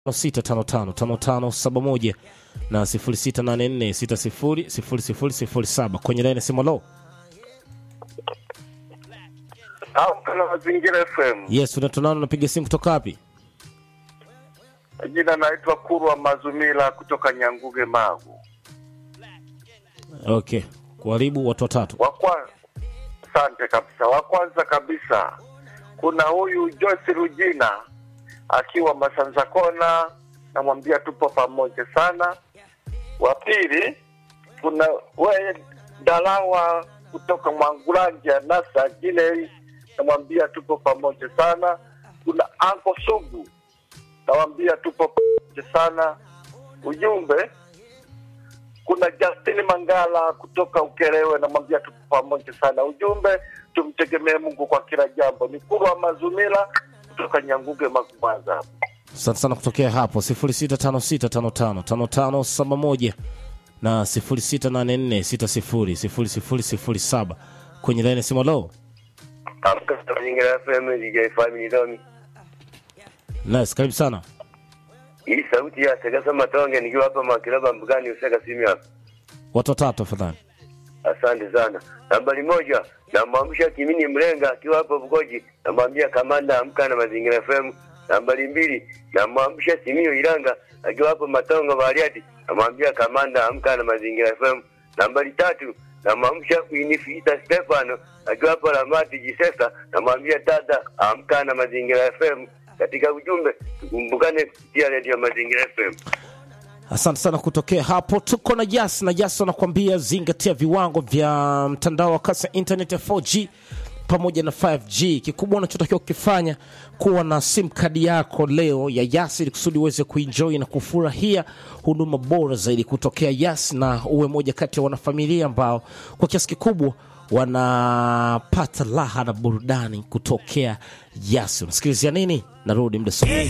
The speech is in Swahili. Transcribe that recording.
06555571 na 0684600007 kwenye laini ya simu. Lo, au kana mazingira FM. yes, unatonana, unapiga simu kutoka wapi? Jina naitwa Kurwa Mazumila kutoka Nyanguge Magu. Okay, kuharibu watu watatu. Wa kwanza, asante kabisa. Wa kwanza kabisa kuna huyu Joyce Rujina akiwa Masanza Kona, namwambia tupo pamoja sana. Wa pili kuna we Dalawa kutoka Mwangulanja Nasa Jinei, namwambia tupo pamoja sana. Kuna Anko Sugu nawambia tupo pamoja sana. Ujumbe kuna Justin Mangala kutoka Ukerewe, namwambia tupo pamoja sana. Ujumbe tumtegemee Mungu kwa kila jambo. Ni Kurwa Mazumila kutoka Nyanguge Magumwanza. Asante sana kutokea hapo 0656555571 na 0684600007 kwenye laini ya simu. Lo, Mazingira FM DJ Family Domi. nice, karibu sana. Hii sauti ya Segasa Matonge nikiwa hapa Makilaba Mbugani Useka simu hapa. Watu watatu afadhali. Asante sana. Nambari moja namwamsha Kimini Mlenga akiwa hapo Bugoji, namwambia kamanda amka na Mazingira FM. Nambari mbili namwamsha Simio Iranga akiwa hapo Matongo Bariadi, namwambia kamanda amka na Mazingira FM. Nambari tatu namwamsha Winifrida Stefano akiwa hapo Lamati Jisesa, namwambia dada amka na Mazingira FM. Katika ujumbe tukumbukane kupitia redio Mazingira FM. Asante sana kutokea hapo. Tuko na Jas na Jas wanakuambia zingatia viwango vya mtandao wa kasi ya internet ya 4G pamoja na 5G. Kikubwa unachotakiwa kukifanya kuwa na sim kadi yako leo ya Yas ili kusudi uweze kuenjoy na kufurahia huduma bora zaidi kutokea Yas, na uwe moja kati ya wanafamilia ambao kwa kiasi kikubwa wanapata raha na burudani kutokea Yas. Unasikilizia nini? Narudi muda so